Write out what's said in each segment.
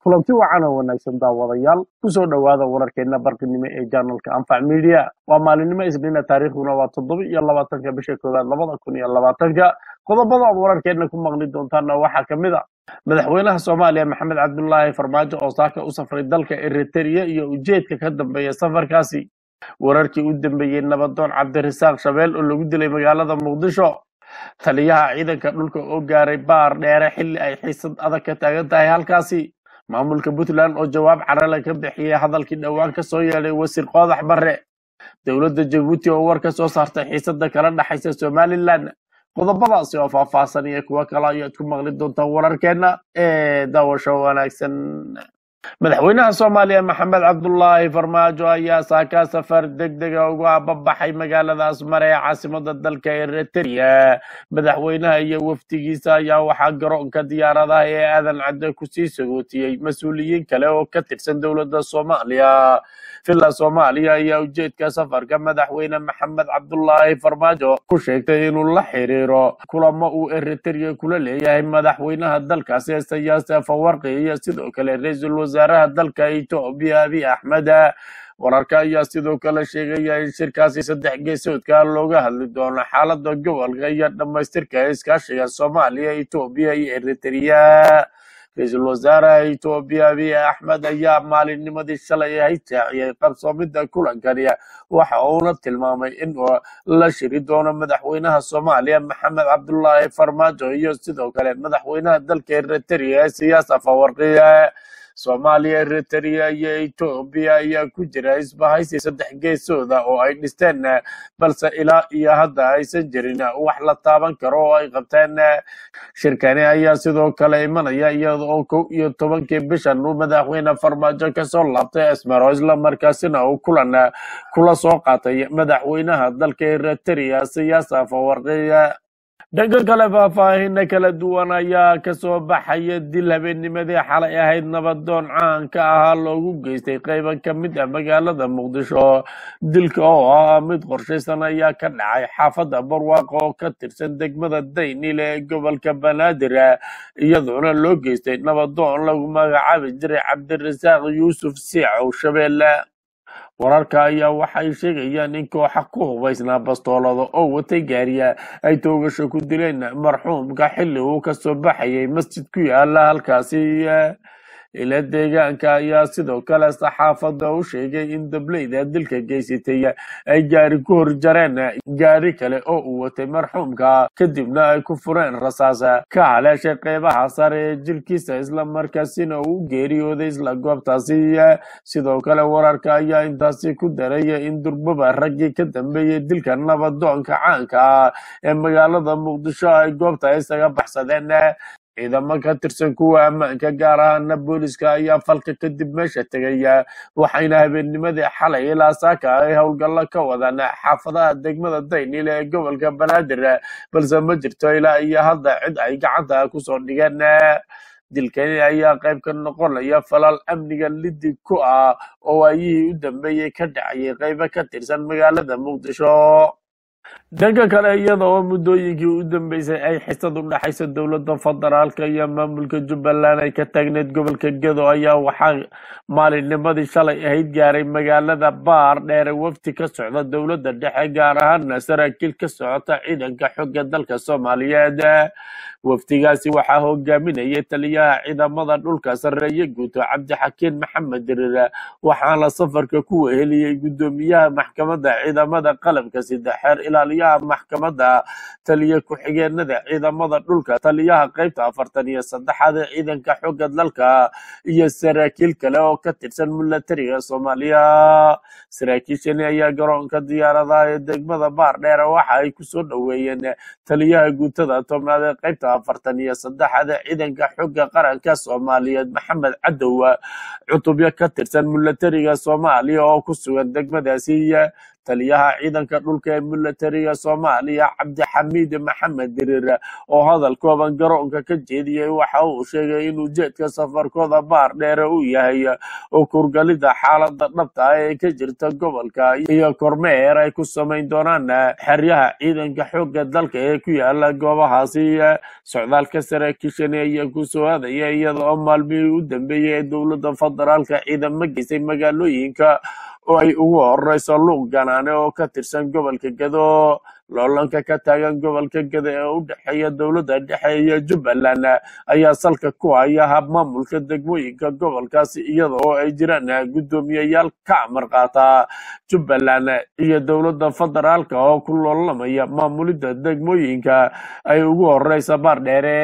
kulanti wacan oo wanaagsan daawadayaal kusoo dhowaada wararkeena barqinimo ee janalka anfac media waa maalinimo isniina taariikhduna waa toddoba iyo labaatanka bisha koowaad labada kun iyo labaatanka qodobada aad wararkeena ku maqli doontaana waxaa ka mid a madaxweynaha soomaaliya maxamed cabdulaahi farmaajo oo saaka u safray dalka eritrea iyo ujeedka ka dambeeya safarkaasi wararkii u dambeeyey nabadoon cabdirasaaq shabeel oo lagu dilay magaalada muqdisho taliyaha ciidanka dhulka oo gaaray baar dheere xilli ay xiisad adag ka taagan tahay halkaasi maamulka puntland oo jawaab carale ka bixiyey hadalkii dhowaan ka soo yeedhay wasiir qoodax barre dowladda jabuuti oo war ka soo saartay xiisada kala dhexaysa somalilan qodobadaasi oo faahfaahsan iyo kuwo kale ayaad ku maqli doontaan wararkeena ee daawasho wanaagsan madaxweynaha soomaaliya maxamed cabdulaahi farmaajo ayaa saaka safar degdega ugu ababaxay magaalada asmare ee caasimada dalka eritrea madaxweynaha iyo wafdigiisa ayaa waxaa garoonka diyaaradaha ee aadan cadde kusii sagootiyey mas-uuliyiin kale oo ka tirsan dowladda soomaaliya villa soomaaliya ayaa ujeedka safarka madaxweyne maxamed cabdulaahi farmaajo ku sheegtay inuu la xiriiro kulamo uu eritrea kula leeyahay madaxweynaha dalkaasi sayaase fawarqi iyo sidoo kale ra-iisul wasaaraha dalka etoobiya abiy axmed wararka ayaa sidoo kale sheegaya in shirkaasi saddex geesoodka looga hadli doono xaalada gobolka iyo dhammaystirka iskaashiga soomaaliya etoobiya iyo eritrea ra-iisul wasaaraha etoobiya abiy axmed ayaa maalinnimadii shalay ahay shaaciyey qabsoomida kulankani waxa uuna tilmaamay in la shiri doono madaxweynaha soomaaliya maxamed cabdulaahi farmaajo iyo sidoo kale madaxweynaha dalka eritrea siyaasa fawarqiye soomaaliya eritrea iyo etoobiya ayaa ku jira isbahaysi saddex geesooda oo ay dhisteen balse ilaa iyo hadda aysan jirin wax la taaban karo oo ay qabteen shirkani ayaa sidoo kale imanaya iyada oo kow iyo tobankii bishan uu madaxweyne farmaajo kasoo laabtay asmaro islamarkaasina uu kulan kula soo qaatay madaxweynaha dalka eritrea siyaasa fawarqiya dhanka kale faahfaahina kala duwan ayaa kasoo baxaya dil habeennimadii xalay ahayd nabadoon caan ka ahaa loogu geystay qayban ka mid ah magaalada muqdisho dilka oo ah mid qorshaysan ayaa ka dhacay xaafadda barwaaqo oo ka tirsan degmada daynile ee gobolka banaadir iyadoona loo geystay nabadoon lagu magacaabi jiray cabdirasaaq yuusuf siicow shabeelle wararka ayaa waxay sheegayaan in kooxa ku hubaysnaa bastoolada oo watay gaariya ay toogasho ku dileen marxuumka xilli uu kasoo baxayay masjid ku yaala halkaasi ila deegaanka ayaa sidoo kale saxaafadda u sheegay in dableyda dilka geysatay ay gaari ku horjareen gaari kale oo uu watay marxuumka kadibna ay ku fureen rasaas ka haleeshay qeybaha sare ee jirkiisa islamarkaasina uu geeriyooday isla goobtaasi sidoo kale wararka ayaa intaasi ku daraya in durbaba raggii ka dambeeyey dilka nabadoonka caanka ah ee magaalada muqdisho ay goobta isaga baxsadeen ciidamo ka tirsan kuwa ammaanka gaar ahaana booliska ayaa falka kadib meesha tegaya waxayna habeennimadii xalay ilaa saaka ay howlgallo ka wadaan xaafadaha degmada daynile ee gobolka banaadir balse ma jirto ilaa iyo hadda cid ay gacanta kusoo dhigeen dilkani ayaa qayb ka noqonaya falal amniga liddig ku ah oo waayihii u dambeeyey ka dhacayay qaybo ka tirsan magaalada muqdisho dhanka kale iyada oo muddooyinkii u dambeysay ay xisad u dhexaysa dowladda federaalka iyo maamulka jubbaland ay ka taagneed gobolka gedo ayaa waxaa maalinnimadii shalay ahayd gaaray magaalada baar dheere wafti ka socda dowladda dhexe gaar ahaana saraakiil ka socota ciidanka xooga dalka soomaaliyeed waftigaasi waxaa hogaaminayay taliyaha ciidamada dhulka sarreeye guuto cabdixakiin maxamed dirir waxaana safarka ku weheliyey guddoomiyaha maxkamadda ciidamada qalabka saddexeer ilaaliyaha maxkamadda taliya ku-xigeenada ciidamada dhulka taliyaha qaybta afartan iyo saddexaad ee ciidanka xooga dalka iyo saraakiil kale oo ka tirsan milatariga soomaaliya saraakiishani ayaa garoonka diyaaradaha ee degmada baar dheere waxa ay kusoo dhoweeyeen taliyaha guutada tobnaad ee qaybta afartan iyo saddexaad ee ciidanka xooga qaranka soomaaliyeed maxamed cadow cutubyo ka tirsan milatariga soomaaliya oo ku sugan degmadaasi taliyaha ciidanka dhulka ee militariga soomaaliya cabdixamiid maxamed dirir oo hadal kooban garoonka ka jeediyey waxa uu sheegay in ujeedka safarkooda baar dheere uu yahay oo kurgalida xaalada dhabta ah ee ka jirta gobolka iyo kormeer ay ku samayn doonaan xeryaha ciidanka xoogga dalka ee ku yaala goobahaasi socdaalka saraakiishani ayaa ku soo aadaya iyada oo maalmihii u dambeeyey ee dowladda federaalka ciidamo geysay magaalooyinka oo ay ugu horeyso luuq ganaane oo ka tirsan gobolka gado loolanka ka taagan gobolka gado ee u dhexeeya dowladda dhexe iyo jubbaland ayaa salka ku haya habmaamulka degmooyinka gobolkaasi iyada oo ay jiraan guddoomiyayaal ka amar qaata jubbaland iyo dowladda federaalka oo ku loolamaya maamulidda degmooyinka ay ugu horeysa baar dheere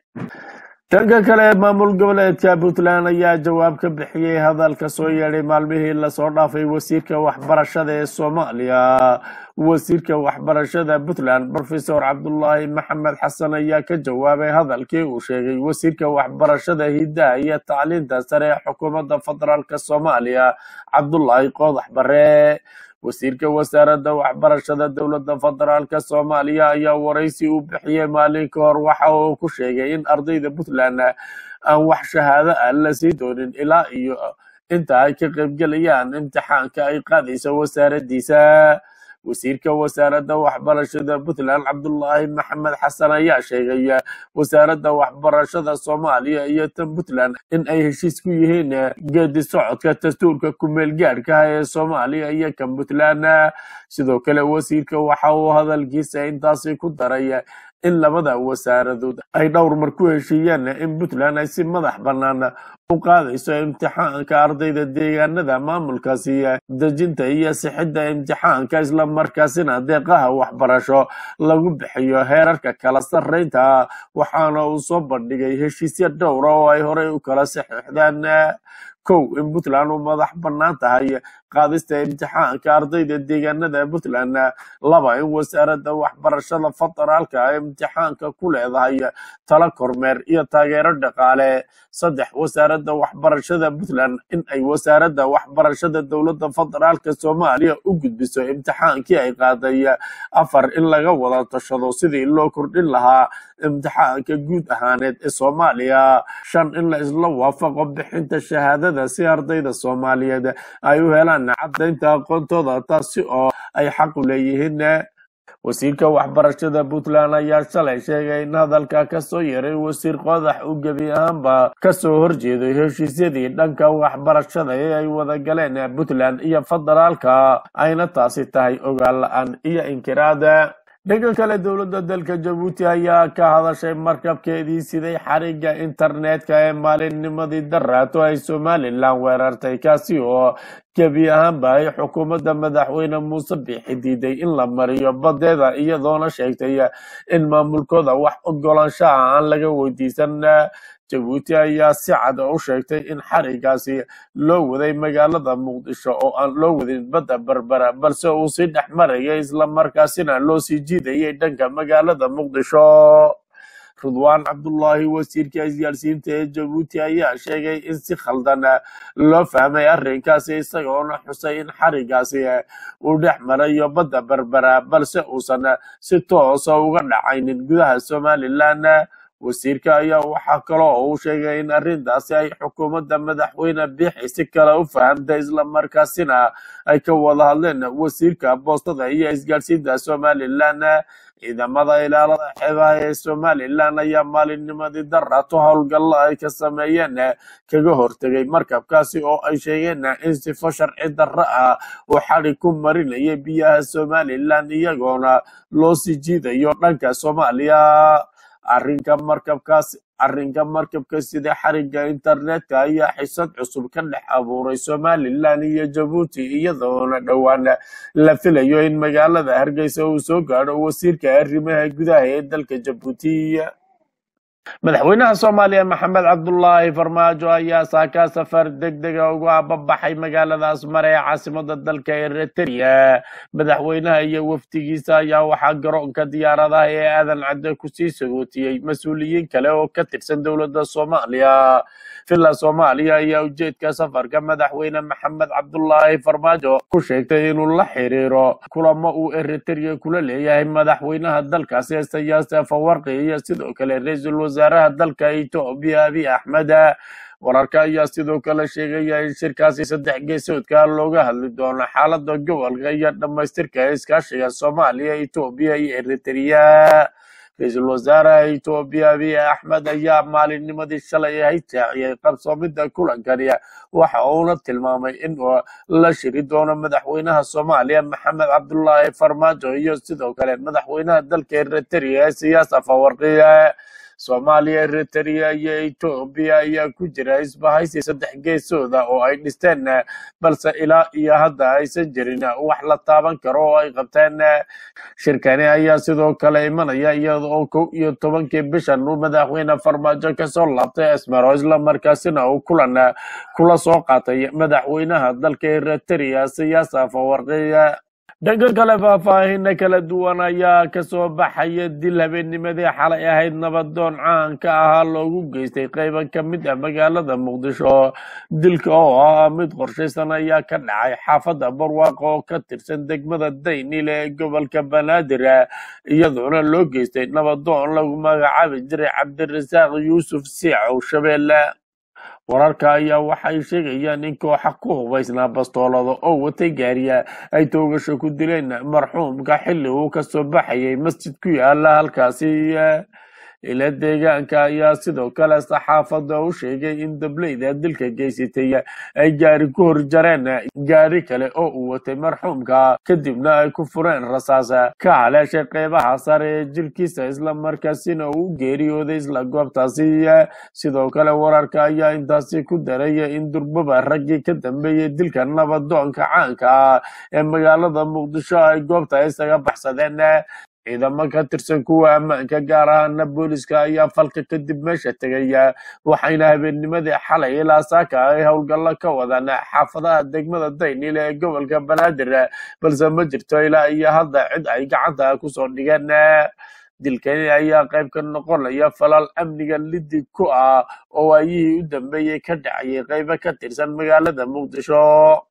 dhanka kale maamul goboleedka puntland ayaa jawaab ka bixiyey hadalka soo yeedhay maalmihii lasoo dhaafay wasiirka waxbarashada ee soomaaliya wasiirka waxbarashada puntland profesor cabdulaahi maxamed xasan ayaa ka jawaabay hadalkii uu sheegay wasiirka waxbarashada hidaha iyo tacliinta sare ee xukuumadda federaalk soomaaliya cabdulaahi qoodax bare wasiirka wasaaradda waxbarashada dowladda federaalk soomaaliya ayaa waraysi u bixiyey maalin ka hor waxa uu ku sheegay in ardayda puntland aan wax shahaado ah la sii doonin ilaa iyo inta ay ka qaybgelayaan imtixaanka ay qaadayso wasaaraddiisa wasiirka wasaaradda waxbarashada puntland cabdulaahi maxamed xasan ayaa sheegay wasaaradda waxbarashada soomaaliya iyo tan puntland in ay heshiis ku yihiin geedi socodka dastuurka kumeel gaadhka ah ee soomaaliya iyo kan puntland sidoo kale wasiirka waxa uu hadalkiisa intaasi ku daray in labada wasaaradood ay dhowr mar ku heshiiyeen in puntland ay si madax bannaan u qaadayso imtixaanka ardayda deegaanada maamulkaasi dejinta iyo sixidda imtixaanka islamarkaasina deeqaha waxbarasho lagu bixiyo heerarka kala sarreynta waxaana uu soo bandhigay heshiisyo dhowra oo ay horey u kala saxiixdeen kow in puntland u madax bannaan tahay qaadista imtixaanka ardayda deegaanada puntland laba in wasaaradda waxbarashada federaalka ay imtixaanka ku leedahay tala kormeer iyo taageero dhaqaale saddex wasaaradda waxbarashada puntland in ay wasaaradda waxbarashada dowladda federaalka soomaaliya u gudbiso imtixaankii ay qaaday afar in laga wada tashado sidii loo kordhin lahaa imtixaanka guud ahaaneed ee soomaaliya shan in la isla waafaqo bixinta shahaadada si ardayda soomaaliyeed ay u helaan caddaynta aqoontooda taasi oo ay xaq u leeyihiin wasiirka waxbarashada puntland ayaa shalay sheegay in hadalka kasoo yaray wasiir qodax uu gebi ahaanba kasoo horjeeday heshiisyadii dhanka waxbarashada ee ay wada galeen puntland iyo federaalka ayna taasi tahay ogaal la-aan iyo inkiraada dhanka kale dowladda dalka jabuuti ayaa ka hadashay markabkeedii siday xariga internetka ee maalinnimadii daraato ay somalilan weerartay kaasi oo gebi ahaanba ay xukuumadda madaxweyne muuse biixi diiday in la mariyo badeeda iyadoona sheegtay in maamulkooda wax ogolaanshaha aan laga weydiisan jabuuti ayaa si cad u sheegtay in xarigaasi loo waday magaalada muqdisho oo aan loo wadin badda berbera balse uu sii dhex marayay islamarkaasina loo sii jiidayay dhanka magaalada muqdisho ridwaan cabdullaahi wasiirka isgaarsiinta ee jabuuti ayaa sheegay in si khaldan loo fahmay arrinkaasi isagoona xusay in xarigaasi uu dhex marayo badda berbera balse uusan si toosa uga dhacaynin gudaha somalilan wasiirka ayaa waxaa kaloo uu sheegay in arrintaasi ay xukuumadda madaxweyne biixi si kale u fahamtay islamarkaasina ay ka wada hadleen wasiirka boostada iyo isgaadhsiinta somalilan ciidamada ilaalada xeebaha ee somalilan ayaa maalinnimadii daraato howlgalla ay ka sameeyeen kaga hortegay markabkaasi oo ay sheegeen in sifo sharci darro ah uu xadi ku marinayay biyaha somalilan iyagoona loo sii jiidayo dhanka soomaaliya arrinka markabkaas arrinka markabka sida xariga internetka ayaa xisad cusub ka dhex abuuray somalilan iyo jabuuti iyadoona dhowaan la filayo in magaalada hargeysa uu soo gaadho wasiirka arrimaha gudaha ee dalka jabuuti madaxweynaha soomaaliya maxamed cabdulaahi farmaajo ayaa saakaa safar degdega ugu ababaxay magaalada asmar ee caasimada dalka eritrea madaxweynaha iyo wafdigiisa ayaa waxaa garoonka diyaaradaha ee aadan cadde kusii sagootiyey mas-uuliyiin kale oo ka tirsan dowladda soomaaliya villa soomaaliya ayaa ujeedka safarka madaxweyne maxamed cabdulaahi farmaajo ku sheegtay inuu la xiriiro kulamo uu eritrea kula leeyahay madaxweynaha dalkaasi isayaas afawarqi iyo sidoo kale ra-iisul wasaaraha dalka etoobiya abiy axmed wararka ayaa sidoo kale sheegaya in shirkaasi saddex geesoodka looga hadli doono xaalada gobolka iyo dhammaystirka iskaashiga soomaaliya etoobiya iyo eritrea ra-iisul wasaaraha etoobiya abiy axmed ayaa maalinnimadii shalay ahayd shaaciyay qabsoomida kulankani waxa uuna tilmaamay in la shiri doono madaxweynaha soomaaliya maxamed cabdulaahi farmaajo iyo sidoo kale madaxweynaha dalka eritrea siyaas afawarqiye soomaaliya eritrea iyo etoobiya ayaa ku jira isbahaysi saddex geesooda oo ay dhisteen balse ilaa iyo hadda aysan jirin wax la taaban karo oo ay qabteen shirkani ayaa sidoo kale imanaya iyada oo kow iyo tobankii bishan uu madaxweyne farmaajo kasoo laabtay esmero islamarkaasina uu kulan kula soo qaatay madaxweynaha dalka eritrea siyaas afawarqiya dhanka kale faahfaahina kala duwan ayaa kasoo baxaya dil habeennimadii xalay ahayd nabadoon caanka ahaa loogu geystay qayban ka mid ah magaalada muqdisho dilka oo ah mid qorshaysan ayaa ka dhacay xaafadda barwaaqo oo ka tirsan degmada daynile ee gobolka banaadir iyadoona loo geystay nabadoon lagu magacaabi jiray cabdirasaaq yuusuf siicow shabeelle wararka ayaa waxay sheegayaan in kooxa ku hubaysnaa bastoolada oo watay gaariya ay toogasho ku dileen marxuumka xilli uu kasoo baxayay masjid ku yaala halkaasi ila deegaanka ayaa sidoo kale saxaafadda u sheegay in dableyda dilka geysatay ay gaari ku hor jareen gaari kale oo uu watay marxuumka kadibna ay ku fureen rasaas ka haleeshay qeybaha sare ee jirkiisa islamarkaasina uu geeriyooday isla goobtaasi sidoo kale wararka ayaa intaasi ku daraya in durbaba raggii ka dambeeyey dilka nabadoonka caanka ah ee magaalada muqdisho ay goobta isaga baxsadeen ciidamo ka tirsan kuwa ammaanka gaar ahaana booliska ayaa falka kadib meesha tegaya waxayna habeennimadii xalay ilaa saaka ay howlgallo ka wadaan xaafadaha degmada daynile ee gobolka banaadir balse ma jirto ilaa iyo hadda cid ay gacanta kusoo dhigeen dilkani ayaa qayb ka noqonaya falal amniga liddi ku ah oo waayihii u dambeeyey ka dhacayay qaybo ka tirsan magaalada muqdisho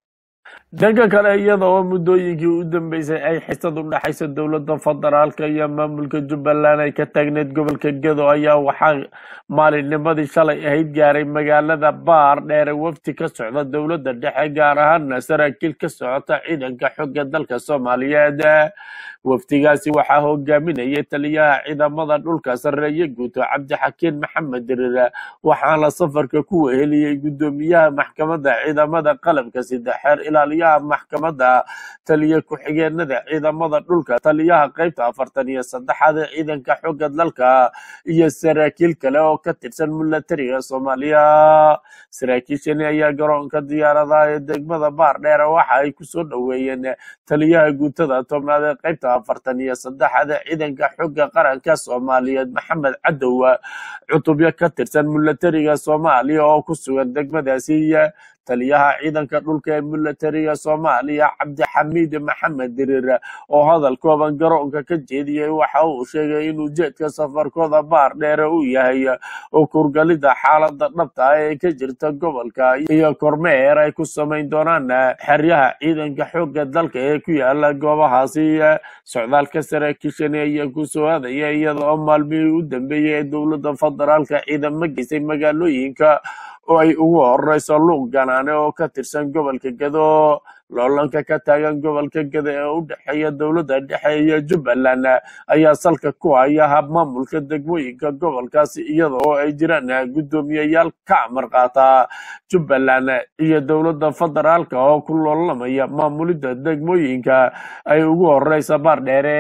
dhanka kale iyada oo muddooyinkii u dambeysay ay xisad u dhexaysa dowladda federaalka iyo maamulka jubbaland ay ka taagneyd gobolka gedo ayaa waxaa maalinnimadii shalay ahayd gaaray magaalada baar dheere wafti ka socda dowladda dhexe gaar ahaana saraakiil ka socota ciidanka xooga dalka soomaaliyeed waftigaasi waxaa hogaaminayay taliyaha ciidamada dhulka sarreeye guuto cabdixakiin maxamed dirir waxaana safarka ku weheliyey guddoomiyaha maxkamadda ciidamada qalabka saddexeer ilaaliyaha maxkamadda taliya ku-xigeenada ciidamada dhulka taliyaha qaybta afartan iyo saddexaad ee ciidanka xooga dalka iyo saraakiil kale oo ka tirsan milatariga soomaaliya saraakiishani ayaa garoonka diyaaradaha ee degmada baar dheere waxa ay kusoo dhoweeyeen taliyaha guutada tobnaad ee qaybta afartan iyo saddexaad ee ciidanka xooga qaranka soomaaliyeed maxamed cadow cutubyo ka tirsan milatariga soomaaliya oo ku sugan degmadaasi taliyaha ciidanka dhulka ee milatariga soomaaliya cabdixamiid maxamed dirir oo hadal kooban garoonka ka jeediyey waxa uu sheegay in ujeedka safarkooda baar dheere uu yahay oo kurgalida xaalada dhabta ah ee ka jirta gobolka iyo kormeer ay ku samayn doonaan xeryaha ciidanka xooga dalka ee ku yaala goobahaasi socdaalka saraakiishani ayaa ku soo aadaya iyada oo maalmihii u dambeeyey ee dowladda federaalka ciidamo geysay magaalooyinka oo ay ugu horeyso luuq ganaane oo ka tirsan gobolka gedo loolanka ka taagan gobolka gedo ee u dhexeeya dowladda dhexe iyo jubbaland ayaa salka ku haya hab maamulka degmooyinka gobolkaasi iyada oo ay jiraan guddoomiyayaal ka amar qaata jubbaland iyo dowladda federaalka oo ku loolamaya maamulidda degmooyinka ay ugu horeysa baar dheere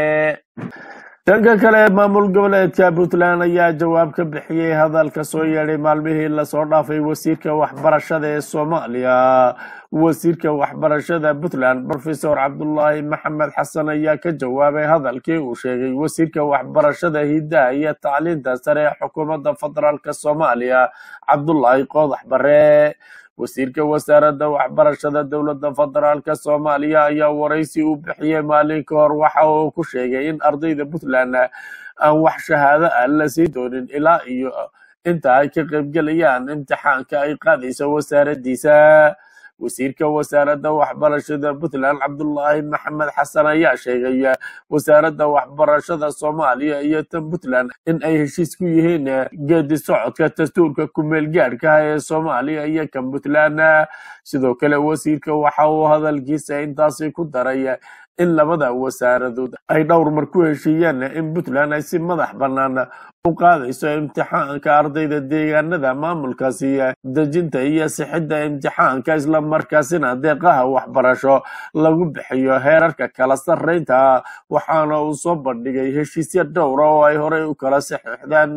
dhanka kale maamul goboleedka puntland ayaa jawaab ka bixiyey hadalka soo yeedhay maalmihii lasoo dhaafay wasiirka waxbarashada ee soomaaliya wasiirka waxbarashada puntland profesor cabdulaahi maxamed xasan ayaa ka jawaabay hadalkii uu sheegay wasiirka waxbarashada hidaha iyo tacliinta sare ee xukuumadda federaalk soomaaliya cabdulaahi qoodax bare wasiirka wasaaradda waxbarashada dowladda federaalk soomaaliya ayaa waraysi u bixiyey maalin ka hor waxa uu ku sheegay in ardayda puntland aan wax shahaado ah la sii doonin ilaa iyo inta ay ka qaybgelayaan imtixaanka ay qaadayso wasaaraddiisa wasiirka wasaaradda waxbarashada puntland cabdulaahi maxamed xasan ayaa sheegay wasaaradda waxbarashada soomaaliya iyo tan puntland in ay heshiis ku yihiin geedi socodka dastuurka kumeel gaadhka ah ee soomaaliya iyo kan puntland sidoo kale wasiirka waxa uu hadalkiisa intaasi ku daray in labada wasaaradood ay dhowr mar ku heshiiyeen in puntland ay si madax bannaan u qaadayso imtixaanka ardayda deegaanada maamulkaasi dejinta iyo sixidda imtixaanka islamarkaasina deeqaha waxbarasho lagu bixiyo heerarka kala sarreynta waxaana uu soo bandhigay heshiisyo dhowra oo ay horey u kala saxiixdeen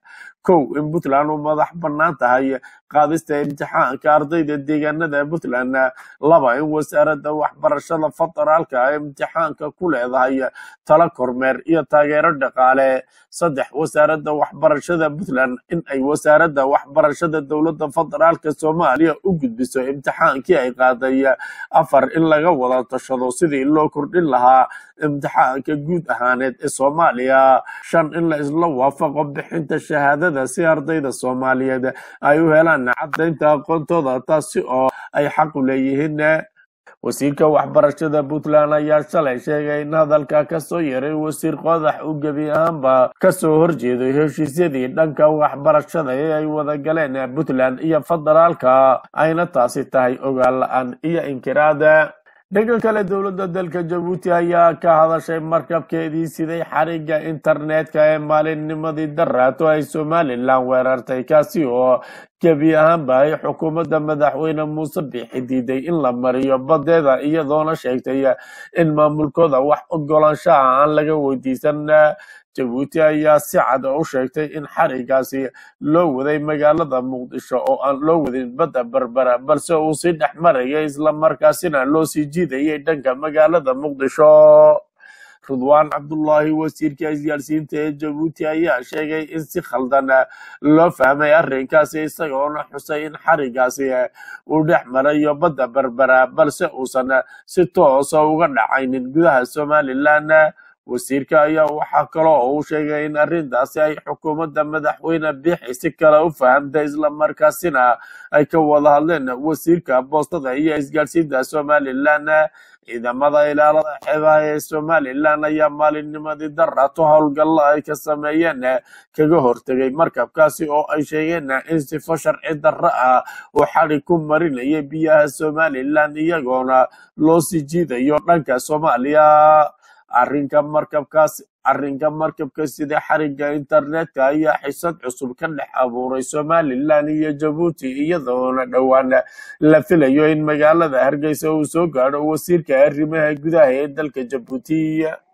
kow in puntland u madax bannaan tahay qaadista imtixaanka ardayda deegaanada puntland laba in wasaaradda waxbarashada federaalka ay imtixaanka ku leedahay tala kormeer iyo taageero dhaqaale saddex wasaaradda waxbarashada puntland in ay wasaaradda waxbarashada dowladda federaalka soomaaliya u gudbiso imtixaankii ay qaaday afar in laga wada tashado sidii loo kordhin lahaa imtixaanka guud ahaaneed ee soomaaliya shan in la isla waafaqo bixinta shahaadada si ardayda soomaaliyeed ay u helaan caddaynta aqoontooda taasi oo ay xaq u leeyihiin wasiirka waxbarashada puntland ayaa shalay sheegay in hadalka kasoo yaray wasiir qodax uu gebi ahaanba kasoo horjeeday heshiisyadii dhanka waxbarashada ee ay wada galeen puntland iyo federaalka ayna taasi tahay ogaal la-aan iyo inkiraada dhanka kale dowladda dalka jabuuti ayaa ka hadashay markabkeedii siday xariga internetka ee maalinnimadii daraato ay somalilan weerartay kaasi oo gebi ahaanba ay xukuumadda madaxweyne muuse biixi diiday in la mariyo badeeda iyadoona sheegtay in maamulkooda wax ogolaanshaha aan laga weydiisan jabuuti ayaa si cad u sheegtay in xarigaasi loo waday magaalada muqdisho oo aan loo wadin badda berbera balse uu sii dhex marayay islamarkaasina loo sii jiidayay dhanka magaalada muqdisho rudwaan cabdullaahi wasiirka isgaarsiinta ee jabuuti ayaa sheegay in si khaldan loo fahmay arrinkaasi isagoona xusay in xarigaasi uu dhex marayo badda berbera balse uusan si toosa uga dhacaynin gudaha somalilan wasiirka ayaa waxaa kaloo uu sheegay in arrintaasi ay xukuumadda madaxweyne biixi si kale u fahamtay islamarkaasina ay ka wada hadleen wasiirka boostada iyo isgaadhsiinta somalilan ciidamada ilaalada xeebaha ee somalilan ayaa maalinnimadii daraato howlgalla ay ka sameeyeen kaga hortegay markabkaasi oo ay sheegeen in sifo sharci darro ah uu xadi ku marinayay biyaha somalilan iyagoona loo sii jiidayo dhanka soomaaliya arrinka markabkaas arrinka markabka sida xariga internetka ayaa xisad cusub ka dhex abuuray somalilan iyo jabuuti iyadoona dhowaan la filayo in magaalada hargeysa uu soo gaadho wasiirka arrimaha gudaha ee dalka jabuuti